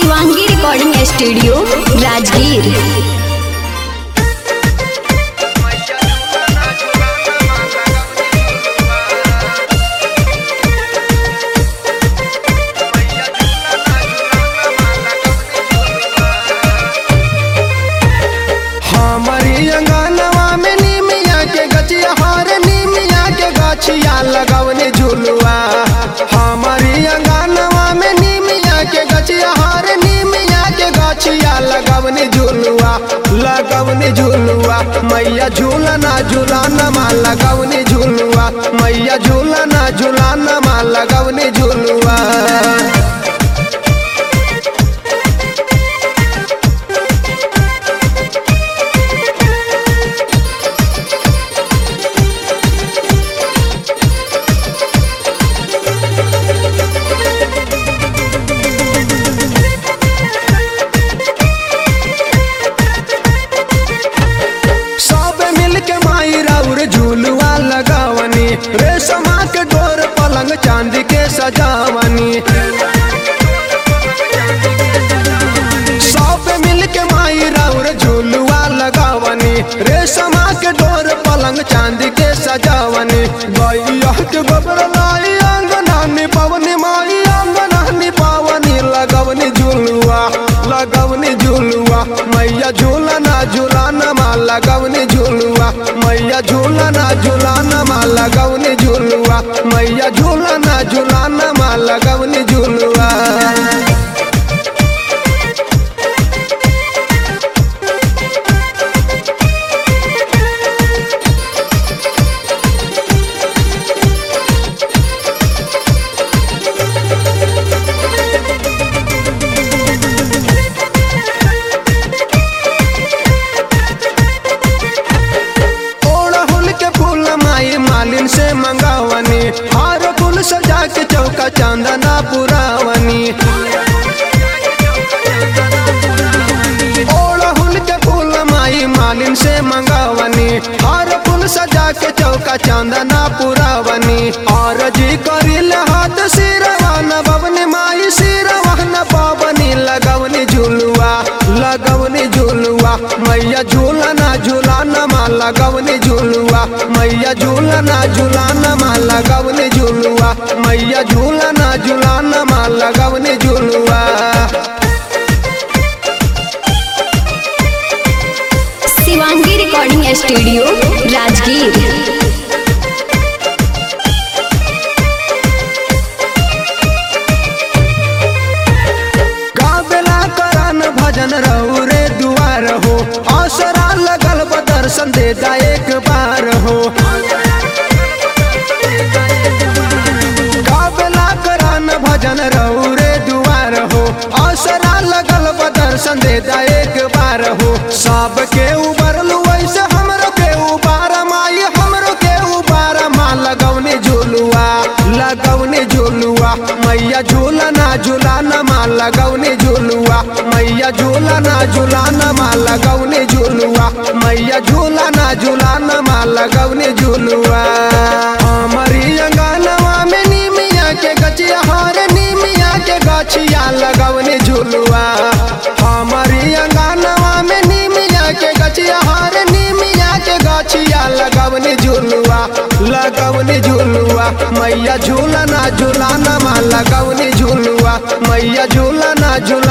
Shivangi recording studio Rajgir हमारी अंगनवा में नीमिया के गचिया हर नीमिया के गछिया लगवने झुलुआ हमारी अंगनवा में नीमिया के गचिया हर नीमिया के गछिया लगवने झुलुआ लगवने झुलुआ मैया झूलना झूलाना माँ लगवने झुलुआ मैया झूलना झूलाना माँ लगवने झुलुआ सब मिल के माई राउर झूलुआ लगावनी रेशमा के डोर पलंग चांदी के सजावनी सब मिल के माई राउर झूलुआ लगावनी रेशमा के डोर पलंग चांदी के सजावनी गैया के गोबर लाई अंगना निपवनी माई अंगना निपावनी लगवनी झूलुआ लगवनी झूलुआ मैया झूलना झूलाना माँ लगवनी झूलुआ मैया झूलना झूलाना माँ लगवनी झूलुआ मैया झूलना झूलाना माँ लगवनी झूलुआ ओड़हुल के फूल माई मालिन से मंगावनी हार फूल सजा के चौका चांदना पुरावनी ओड़हुल के फूल माई मालिन से मंगावनी हार फूल सजा के चौका चांदना पुरावनी और जी करिल हाथ सिरवा न बवनी माई सिरवा न पावनी लगवनी झुलुआ लगवनी झुलुआ मैया झूलना झूलाना माँ लगवनी झुलुआ मैया झूलना झूलाना माँ लगवनी झुलुआ मैया झूलना झूलाना माँ लगवनी झुलुआ शिवांगी रिकॉर्डिंग स्टूडियो राजगीर गावेला करान भजन रहू रे दुआर हो असरा लगल बा दर्शन दे जा एक बार हो गावेला करान भजन रहू रे दुआर हो असरा लगल बा दर्शन दे जा एक बार हो सबके उबरलू ऐसे हमरो के उबार माई हमरो के उबार माँ लगवने झुलुआ लगवने झुलुआ मैया झूलना झूलाना माँ लगवने झुलुआ मैया झूलना झूलाना माँ लगवने झुलुआ मैया झूलना झूलाना माँ लगवने झुलुआ हमारी अंगनवा में नीमिया के गचिया हर नीमिया के गछिया लगवने झुलुआ हमारी अंगनवा में नीमिया के गछिया हर नीमिया के गछिया लगवने झुलुआ लगवने झुलुआ मैया झूलना झूलाना माँ लगवने झुलुआ मैया झूलना झूला